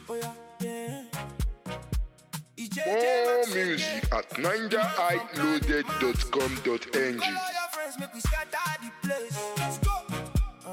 Oh yeah, yeah. More music at ninjahighloaded.com.ng. Call all your friends, make we scatter the place. Let's go. Uh,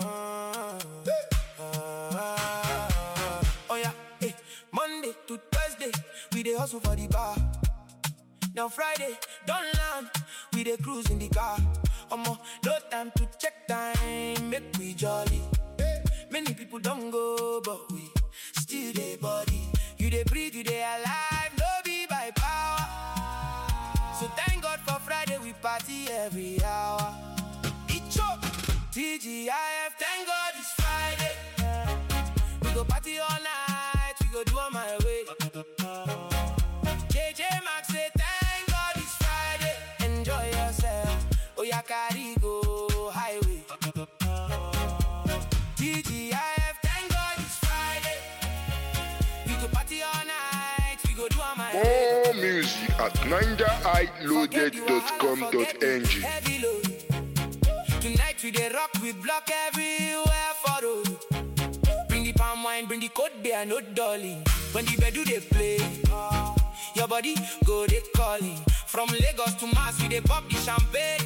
uh, oh yeah, hey. Monday to Thursday, we dey hustle for the bar. Now Friday, don't land, we dey cruise in the car. Omo, no time to check time, make we jolly. Many people don't go, but we still dey body. You dey breathe, you dey alive, no be by power. So thank God for Friday, we party every hour. Each up, TGIF, thank God it's Friday. We go party all night, we go do on my way. JJ Max say thank God it's Friday. Enjoy yourself. Oh yeah, carry go highway. TGIF, thank God it's Friday. We go party all night. We go do on my way. More music at ninjahighloaded.com.ng. Heavy load. Tonight we dey rock with block everywhere for road. Bring the palm wine, bring the code beer, no dolly. When the bedu dey play, your body go dey calling. From Lagos to Mars, we dey pop the champagne.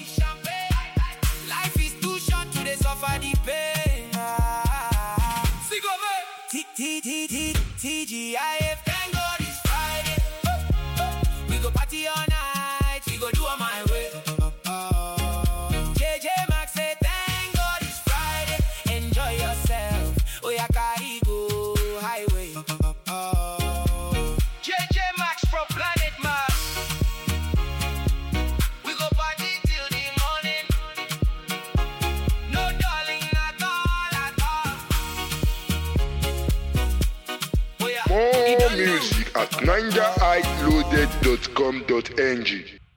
Life is too short to dey suffer the pain. Sick of it. T T T T TGIF, thank God it's Friday. We go party all night, we go do on my way. JJ Max say thank God it's Friday. Enjoy yourself. Oh yeah, carry go highway. JJ Max from Planet Mars. We go party till the morning. No darling at all, at all. Oh yeah, you More don't know. music at ninjahighloaded.com.ng.